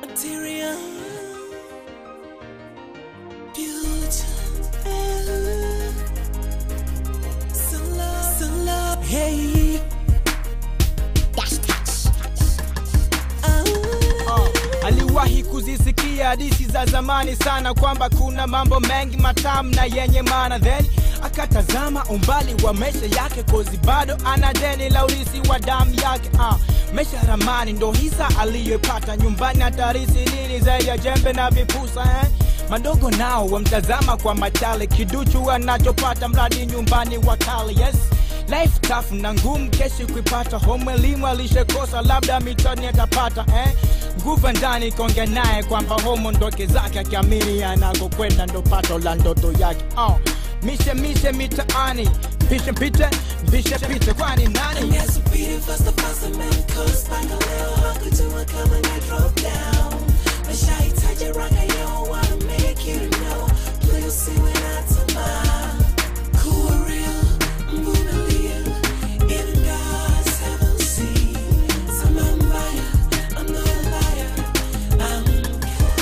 Material. Future. Some love. Some love. Hey. Uh, aliwahi kuzisikia hadithi za zamani sana kwamba kuna mambo mengi matamu na yenye maana then akatazama umbali wa maisha yake kozi bado ana deni la urisi wa damu yake uh, maisha ramani ndo hisa aliyoipata nyumbani hatarisi nini zaidi ya jembe na vipusa eh? madogo nao wamtazama kwa machale kiduchu anachopata mradi nyumbani wakale yes life tough na ngumu keshi kuipata home elimu alishakosa labda mitani atapata eh? nguvu ndani konge naye kwamba homo ndoke zake akiamini anakokwenda ndo pato la ndoto yake oh. mishe mishe mitaani pishe mpite bishe pite kwani nani Yesu pili fasta fasta man cause paka leo hakujua kama na drop down Mashahitaji raka yo wanna make you know Please usiwe na tamaa Kuwa real, mvumilia Even God's heaven see Sama mbaya, I'm not a liar I'm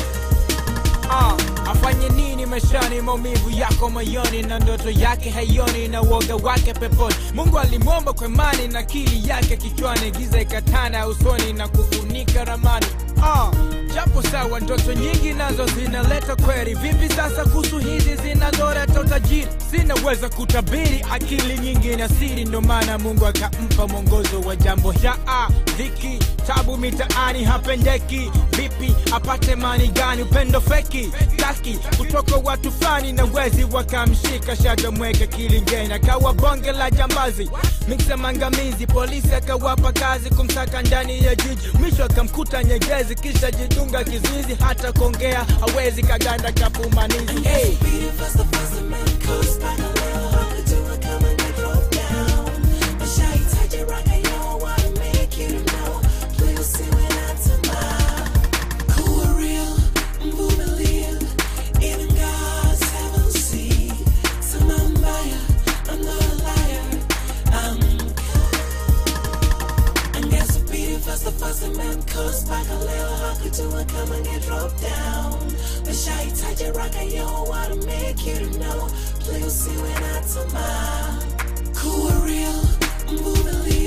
Ah, afanye nini maishani maumivu yako moyoni na ndoto yake haioni na uoga wake peponi mungu alimwomba kwa imani na akili yake kichwani giza ikatanda usoni na kufunika ramani ah, japo sawa ndoto nyingi nazo zinaleta kweli vipi sasa kuhusu hizi zinazoleta utajiri zinaweza kutabiri akili nyingi na siri ndo maana mungu akampa mwongozo wa jambo ja ah, dhiki tabu mitaani hapendeki vipi apate mani gani upendo feki taki kutoka watu fulani na wezi wakamshika shaka mweke kilingeni akawa bonge la jambazi miksa mangamizi polisi akawapa kazi kumsaka ndani ya jiji mwisho akamkuta nyegezi kisha jidunga kizuizi hata kuongea hawezi kaganda kapumanizi hey. Speedy faster faster man cause paka leo hakujua kama na drop down Mashahitaji raka yo wanna make you know Please usiwe na tamaa Kuwa real, mvumilia Even God's heaven see Sama mbaya, I'm not a liar I'm angesubiri fasta fasta man cause paka leo hakujua kama nge drop down mashahitaji raka yo wanna make you know play usiwe na tamaa kuwa real mvumilia